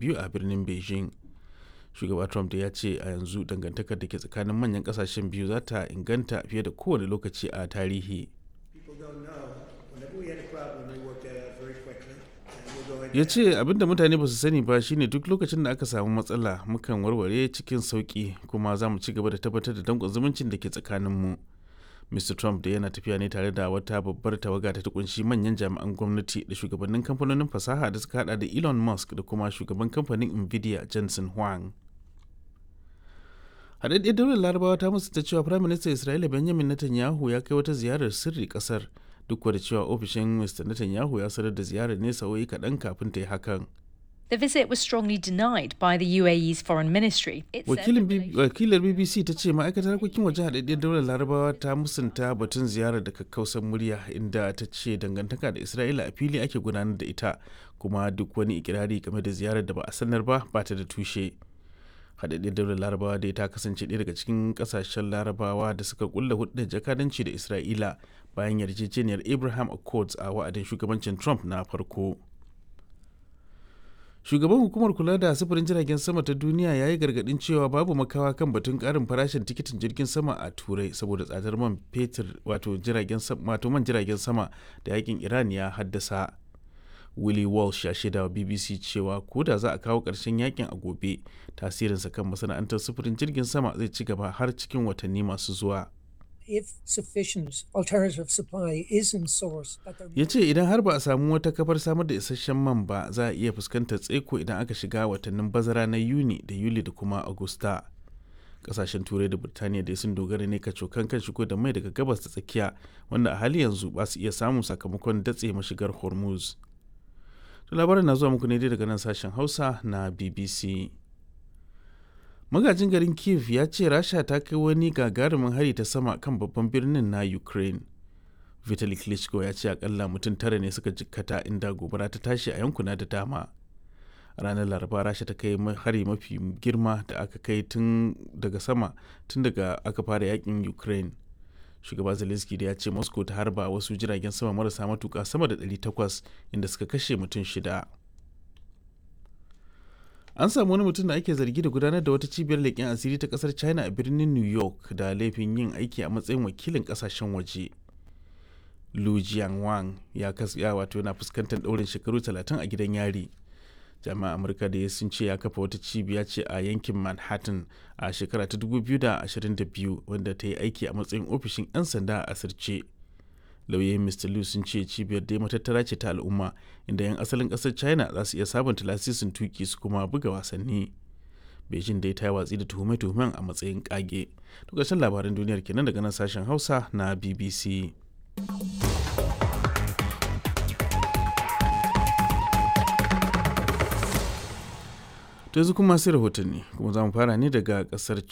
biyu a birnin beijing shugaba trump da ya ce a yanzu dangantakar da ke tsakanin manyan kasashen biyu za ta inganta fiye da kowane lokaci a tarihi ya ce abinda mutane ba su sani ba shine duk lokacin da aka samu matsala mukan warware cikin sauki kuma za mu ci gaba da tabbatar da danƙon zumuncin da ke tsakaninmu mr trump da yana tafiya ne tare da wata babbar tawaga ta kunshi manyan jami'an gwamnati da shugabannin kamfanonin fasaha da suka hada da elon musk da kuma shugaban kamfanin nvidia jensen huang haɗaɗɗiyar daular larabawa ta musu ta cewa firayim minista isra'ila benjamin netanyahu ya kai wata ziyarar sirri ƙasar duk da cewa ofishin mr netanyahu ya sanar da ziyarar ne sa'o'i kaɗan kafin ta yi hakan The visit was strongly denied by the UAE's foreign ministry. Wakilar BBC ta ce ma'aikatar harkokin waje haɗaɗɗiyar daular larabawa ta musanta batun ziyarar da kakkausan murya inda ta ce dangantaka da Isra'ila a fili ake gudanar da ita kuma duk wani ikirari game da ziyarar da ba a sanar ba ba ta da tushe. haɗaɗɗiyar daular larabawa dai ta kasance ɗaya daga cikin ƙasashen larabawa da suka kulla hudun jakadanci da Isra'ila bayan yarjejeniyar Abraham Accords a wa'adin shugabancin Trump na farko. shugaban hukumar kula da sufurin jiragen sama ta duniya ya yi gargadin cewa babu makawa kan batun karin farashin tikitin jirgin sama a turai saboda tsadar man fetur wato jiragen wato man jiragen sama da yakin iran ya haddasa willie walsh ya shaida wa bbc cewa ko da za a kawo ƙarshen yakin a gobe tasirinsa kan masana'antar sufurin jirgin sama zai ci gaba har cikin watanni masu zuwa if sufficient alternative supply isn't sourced. Ya ce idan har ba a samu wata kafar samar da isasshen man ba za a iya fuskantar tseko idan aka shiga watannin bazara na Yuni da Yuli da kuma Agusta. Kasashen Turai da Birtaniya dai sun dogara ne kacokan kan shigo da mai daga gabas da tsakiya wanda a hali yanzu ba su iya samun sakamakon datse mashigar Hormuz. To labarin na zuwa muku ne dai daga nan sashen Hausa na BBC. magajin garin kiev ya ce rasha ta kai wani gagarumin hari ta sama kan babban birnin na ukraine vitali klitschko ya ce akalla mutum tara ne suka jikkata inda gobara ta tashi a yankuna da dama ranar laraba rasha ta kai hari mafi girma da aka kai tun daga sama tun daga aka fara yakin ukraine shugaba zelensky da ya ce moscow ta harba wasu jiragen sama marasa matuka sama da 800 inda suka kashe mutum shida an samu wani mutum da ake zargi da gudanar da wata cibiyar leƙen asiri ta ƙasar china a birnin new york da laifin yin aiki a matsayin wakilin ƙasashen waje lu jianwang ya kasya wato yana fuskantar ɗaurin shekaru 30 a gidan yari jami'an amurka da sun ce ya kafa wata cibiya ce a yankin manhattan a shekara ta 2022 wanda ta yi aiki a matsayin ofishin 'yan sanda a asirce lauyoyin mr liu sun ce cibiyar dai matattara ce ta al'umma inda 'yan asalin kasar china za su iya sabunta lasisin tuki su kuma buga wasanni beijing dai ta yi watsi da tuhume-tuhumen a matsayin kage to ƙarshen labaran duniyar kenan daga nan sashen hausa na bbc to yanzu kuma sai rahotanni kuma za mu fara ne daga kasar